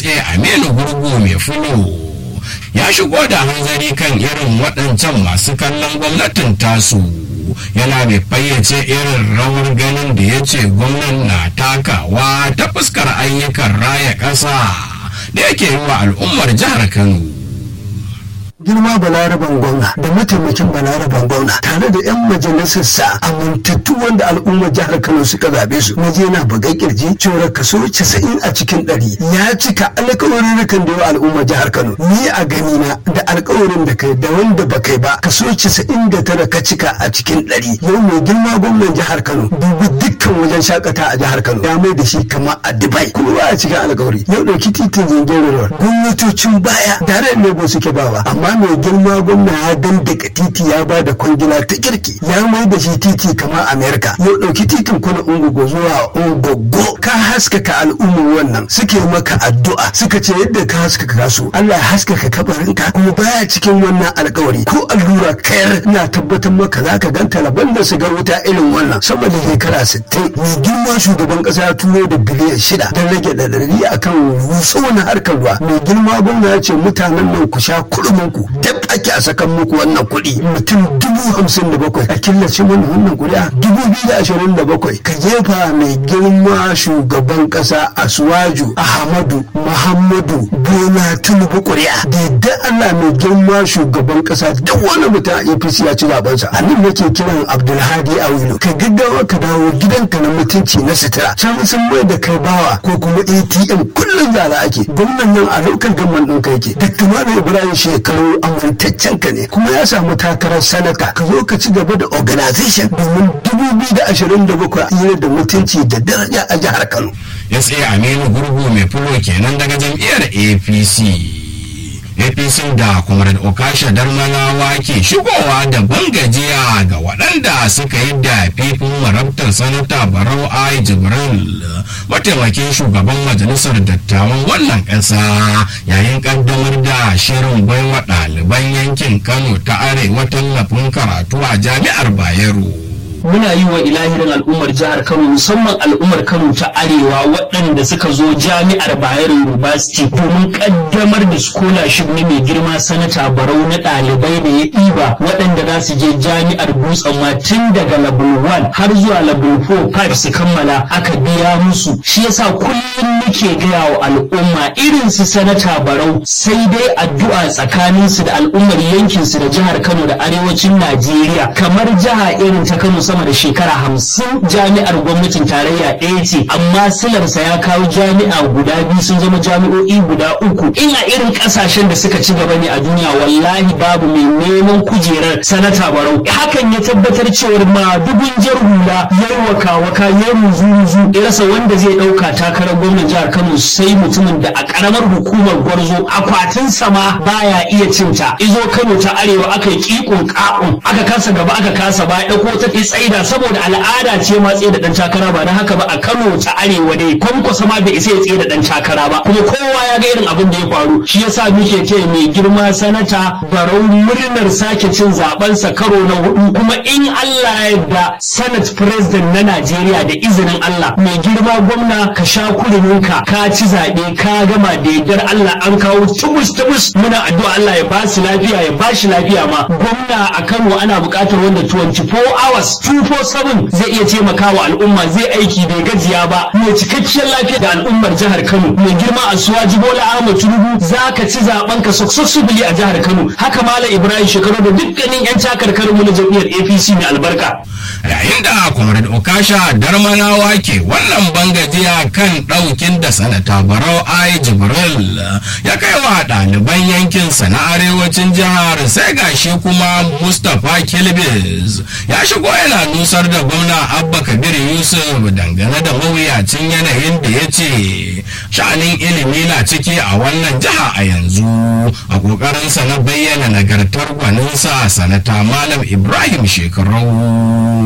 sa aminu gurgu mai fulo ya shigo da hanzari kan irin waɗancan masu kallon gwamnatin tasu yana mai fayyace irin rawar ganin da ya ce gwamnan na takawa ta fuskar ayyukan raya ƙasa da yake yi wa al'ummar jihar kano girma balaraban gwamna da mataimakin balaraban gwamna tare da 'yan majalisarsa amintattu wanda al'ummar jihar kano suka zabe su na je na buga kirji cewa kaso 90 a cikin ɗari ya cika alkawarin da yawa al'ummar jihar kano ni a gani na da alkawarin da kai da wanda ba kai ba kaso 99 ka cika a cikin ɗari yau mai girma gwamnan jihar kano dubi dukkan wajen shakata a jihar kano ya mai da shi kamar a dubai kuma ba a cikin alkawari yau ɗauki titin zingin gwamnatocin baya tare ne ba suke bawa amma mai girma gwamna ya dandaka titi ya ba da kwangila ta kirki ya mai da shi titi kamar amerika yau ɗauki titin kuna ungogo zuwa ungogo ka haskaka al'ummar wannan suke maka addu'a suka ce yadda ka haskaka su allah ya haskaka kabarinka kuma baya cikin wannan alkawari ko allura kayar na tabbatar maka za ka ganta laban da su ga wuta irin wannan sama da shekara sittin mai girma shugaban ƙasa ya turo da biliyan shida don rage ɗaɗari akan ruso na harkar ruwa mai girma gwamna ya ce mutanen nan ku sha kurminku dab ake a sakan muku wannan kuɗi mutum dubu hamsin da bakwai a killace mana wannan kuri'a dubu biyu da ashirin da bakwai ka jefa mai girma shugaban ƙasa asuwaju ahmadu muhammadu bola tinubu kuri'a da yadda allah mai girma shugaban ƙasa duk wani mutum a apc ya ci zabensa a nan nake kiran abdulhadi awilu ka gaggawa ka dawo gidanka na mutunci na sutura can sun mai da kai bawa ko kuma atm kullum zara ake gwamnan nan a lokacin gamman ɗin kai ke dr malam ibrahim shekaru amintaccen ka ne kuma ya samu takarar sanata ka zo ka ci gaba da organization domin dubu biyu da ashirin da bakwai a da mutunci da daraja a jihar kano ya tsaye aminu gurgu mai fulo kenan daga jam'iyyar apc apc da comrade okasha darmanawa ke shigowa da bangajiya ga waɗanda suka yi da fifin marabtar sanata barau ai jibril mataimakin shugaban majalisar dattawan wannan ƙasa yayin ƙaddamar da shirin baiwa ɗaliban yankin kano ta arewa tallafin karatu a jami'ar bayero muna yi wa ilahirin al'ummar jihar Kano musamman al'ummar Kano ta Arewa waɗanda suka zo jami'ar Bayero University domin kaddamar da scholarship ne mai girma sanata Barau na ɗalibai da ya ɗiba waɗanda za su je jami'ar Dutsen ma tun daga level 1 har zuwa level 4 5 su kammala aka biya musu shi yasa kullum muke gaya wa al'umma irin su sanata Barau sai dai addu'a tsakanin su da al'ummar yankin su da jihar Kano da arewacin Najeriya kamar jiha irin ta Kano sama da shekara hamsin jami'ar gwamnatin tarayya ɗaya ce amma silarsa ya kawo jami'a guda biyu sun zama jami'o'i guda uku in a irin ƙasashen da suka ci gaba ne a duniya wallahi babu mai neman kujerar sanata barau hakan ya tabbatar cewar ma dubun jar hula ya waka waka ya ruzu ruzu ya rasa wanda zai ɗauka takarar gwamnan jihar kano sai mutumin da a ƙaramar hukumar gwarzo akwatin sama baya iya cinta izo kano ta arewa aka yi ƙiƙon ƙa'un aka kasa gaba aka kasa baya ɗauko ta tsaida saboda al'ada ce ma tsaye da dan takara ba don haka ba a Kano ta arewa dai kwankwasa ma bai isa ya tsaye da dan takara ba kuma kowa ya ga irin abin da ya faru shi yasa muke ce mai girma sanata barau murnar sake cin zaben sa karo na hudu kuma in Allah ya yarda senate president na Najeriya da izinin Allah mai girma gwamna ka sha kuruminka ka ci zaɓe ka gama da yardar Allah an kawo tubus tubus muna addu'a Allah ya ba su lafiya ya ba shi lafiya ma gwamna a Kano ana buƙatar wanda 24 hours 247 zai iya taimakawa al'umma zai aiki bai gajiya ba mai cikakkiyar lafiya da al'ummar jihar Kano mai girma a suwaji Bola Ahmad Tinubu zaka ci zaben ka successfully a jihar Kano haka Malam Ibrahim Shekaru da dukkanin yan takarkarin mu na jam'iyyar APC mai albarka yayin da comrade okasha darmanawa ke wannan bangajiya kan ɗaukin da sanata barau ai jibril ya kai wa ɗaliban yankinsa na arewacin jihar sai gashi kuma mustapha kilbis ya shigo yana nusar da gwamna abba kabir yusuf dangane da mawuyacin yanayin da ya ce sha'anin ilimi na ciki a wannan jiha a yanzu a ƙoƙarinsa na bayyana nagartar gwaninsa sanata malam ibrahim shekarau